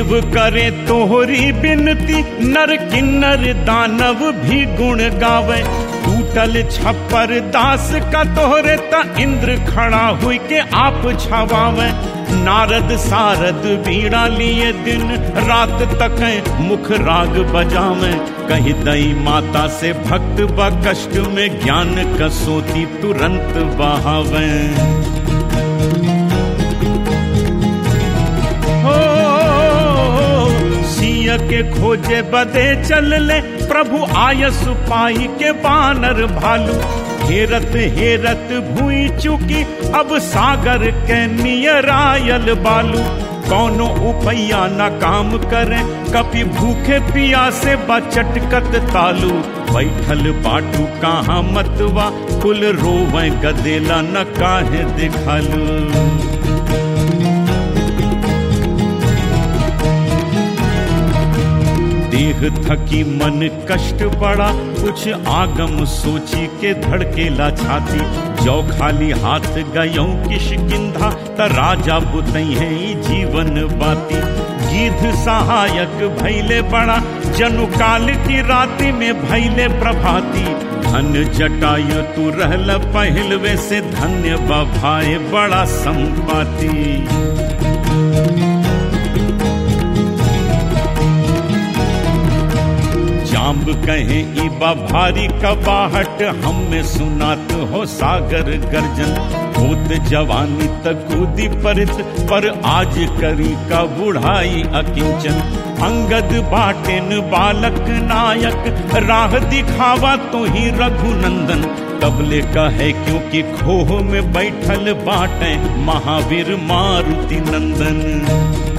देव करे तोहरी बिनती नर किन्नर दानव भी गुण गावे टूटल छप्पर दास का तोहरे त इंद्र खड़ा हुई के आप छवावे नारद सारद बीड़ा लिए दिन रात तक मुख राग बजावे कहीं दई माता से भक्त ब कष्ट में ज्ञान कसोती तुरंत बहावे हो सिय के खोजे बदे चल ले प्रभु आयस पाई के बानर भालू हेरत हेरत भूई चुकी अब सागर के नियरायल बालू कौनो उपैया न काम करे कभी भूखे पिया से बचटकत तालू बैठल बाटू कहाँ मतवा कुल रोवे गदेला न काहे दिखालू देह थकी मन कष्ट बड़ा कुछ आगम सोची के धड़केला छाती जो खाली हाथ गयो किश किंधा त राजा बुतई है जीवन बाती गीध सहायक भैले बड़ा जनु काल की राति में भैले प्रभाती धन जटायु तू रहल पहलवे से धन्य बभाए बड़ा संपाती जाम्ब कहे इबा भारी कबाहट हम में सुनात हो सागर गर्जन भूत जवानी तक कूदी परित पर आज करी का बुढ़ाई अकिंचन अंगद बाटेन बालक नायक राह दिखावा तो ही रघुनंदन तबले का है क्योंकि खोह में बैठल बाटे महावीर मारुति नंदन